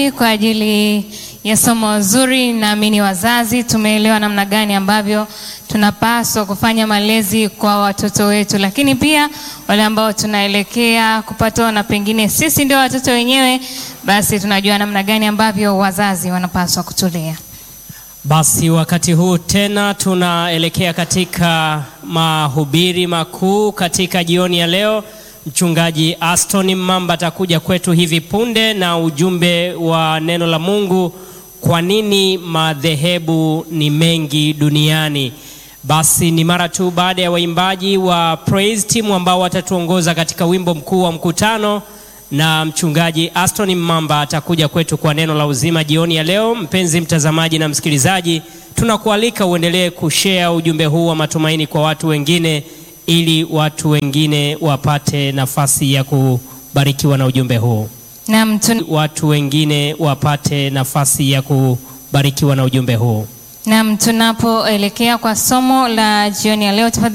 kwa ajili ya somo zuri. Naamini wazazi tumeelewa namna gani ambavyo tunapaswa kufanya malezi kwa watoto wetu, lakini pia wale ambao tunaelekea kupata na pengine sisi ndio watoto wenyewe, basi tunajua namna gani ambavyo wazazi wanapaswa kutulea. Basi wakati huu tena tunaelekea katika mahubiri makuu katika jioni ya leo. Mchungaji Aston Mamba atakuja kwetu hivi punde na ujumbe wa neno la Mungu, kwa nini madhehebu ni mengi duniani. Basi ni mara tu baada ya waimbaji wa Praise Team ambao watatuongoza katika wimbo mkuu wa mkutano na mchungaji Aston Mamba atakuja kwetu kwa neno la uzima jioni ya leo. Mpenzi mtazamaji na msikilizaji, tunakualika uendelee kushare ujumbe huu wa matumaini kwa watu wengine, ili watu wengine wapate nafasi ya kubarikiwa na ujumbe huu. Naam, tun- Watu wengine wapate nafasi ya kubarikiwa na ujumbe huu. naam, tunapoelekea kwa somo la jioni ya leo tafadhali